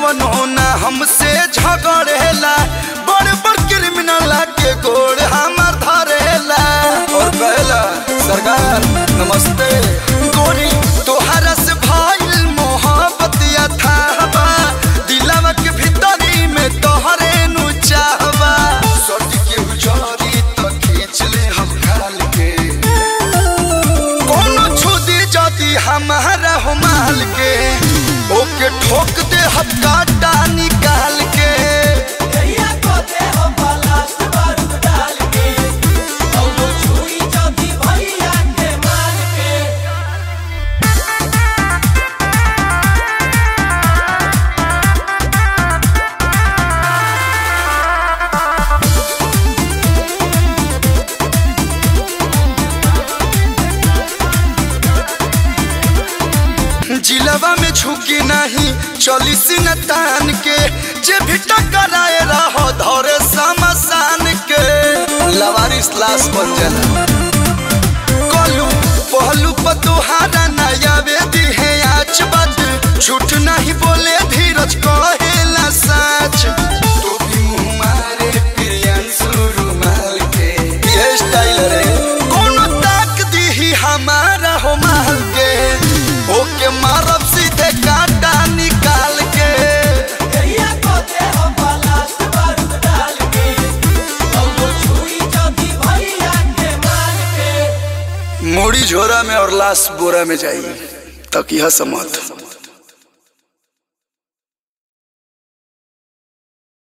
कवनो ना हमसे झगड़ेला बड़ बड़ क्रिमिनल के गोड़ हमार धरेला और कहला सरकार नमस्ते गोरी तोहरा से भइल मोहब्बत अथाहबा दिलवा के भीतरी में तोहरे नु चाहबा सट के उजारी त खींच ले हम खाल के कोनो छुदी जदी हमारा हो माल के ओके ठोक दे हम काटा निकाल के जिलवा में झुकी नहीं चली सिंह तान के जे भी टकराए रहो धरे समसान के लवारिस लाश बन जाला कलू पहलू पर तुहारा नया वेदी है आज बात झूठ नहीं बोले धीरज कहेला सच तू भी मुंह मारे प्रियांशु रुमाल के ये स्टाइल रे कोनो ताक दी ही हमारा हो माल के ओके मारब सीधे काटा निकाल के मोड़ी झोरा में और लाश बोरा में जाई तक यह समत